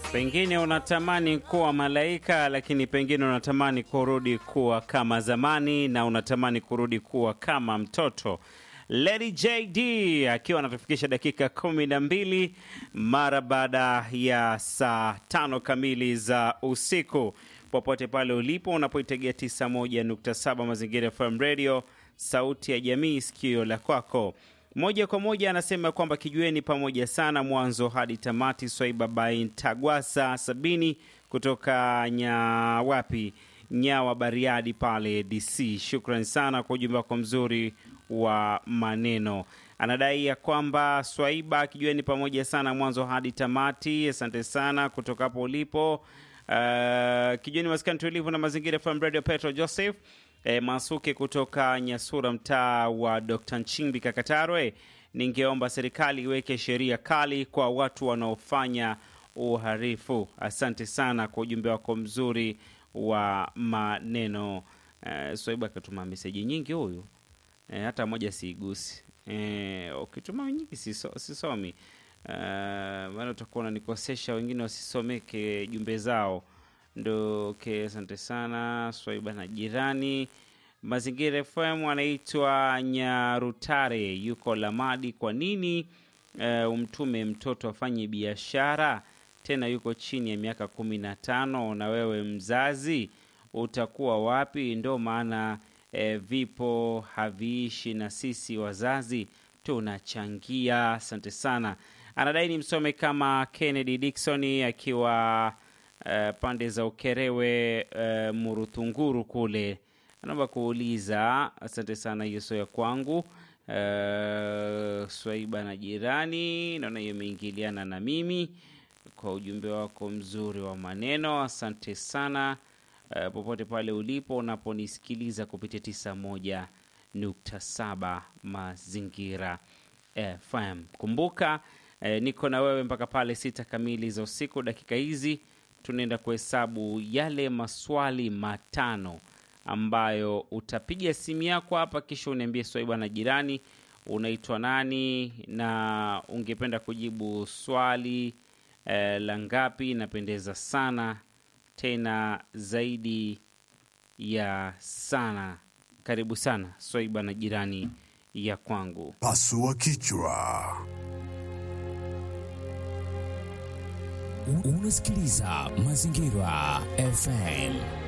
Pengine unatamani kuwa malaika, lakini pengine unatamani kurudi kuwa kama zamani, na unatamani kurudi kuwa kama mtoto. Lady JD akiwa anatufikisha dakika kumi na mbili mara baada ya saa tano kamili za usiku. Popote pale ulipo unapoitegea 91.7 Mazingira FM Radio, sauti ya jamii, sikio la kwako moja kwa moja anasema kwamba kijueni pamoja sana mwanzo hadi tamati. Swaiba Bain Tagwasa sabini kutoka Nyawapi, Nyawa, Bariadi pale DC. Shukran sana kwa ujumbe wako mzuri wa maneno. Anadai ya kwamba Swaiba kijueni pamoja sana mwanzo hadi tamati. Asante sana kutoka hapo ulipo. Uh, kijueni maskani tulivu na mazingira FM Radio. Petro Joseph E, Masuke kutoka Nyasura, mtaa wa Dr. Nchimbi Kakatarwe, ningeomba serikali iweke sheria kali kwa watu wanaofanya uhalifu. Asante sana kwa ujumbe wako mzuri wa maneno. E, Swaiba akatuma meseji nyingi huyu, e, hata moja siigusi. E, ukituma nyingi siso, sisomi e, maana utakuwa unanikosesha wengine wasisomeke jumbe zao ndo okay, asante sana Swaiba na jirani Mazingira FM anaitwa Nyarutare, yuko Lamadi. Kwa nini uh, umtume mtoto afanye biashara tena yuko chini ya miaka kumi na tano? Na wewe mzazi utakuwa wapi? Ndo maana eh, vipo haviishi na sisi wazazi tunachangia. Asante sana. Anadai ni msome kama Kennedy Dickson akiwa Uh, pande za Ukerewe uh, Murutunguru kule, anaomba kuuliza. Asante sana, hiyo sio ya kwangu. Uh, Swaiba na jirani, naona hiyo imeingiliana na mimi kwa ujumbe wako mzuri wa maneno. Asante sana uh, popote pale ulipo unaponisikiliza kupitia tisa moja nukta saba Mazingira FM. Kumbuka uh, niko na wewe mpaka pale sita kamili za usiku. Dakika hizi tunaenda kuhesabu yale maswali matano ambayo utapiga simu yako hapa, kisha uniambie Swaiba na jirani, unaitwa nani na ungependa kujibu swali eh, la ngapi? Napendeza sana tena zaidi ya sana. Karibu sana Swaiba na jirani ya kwangu. Pasua kichwa. Unasikiliza Mazingira FM.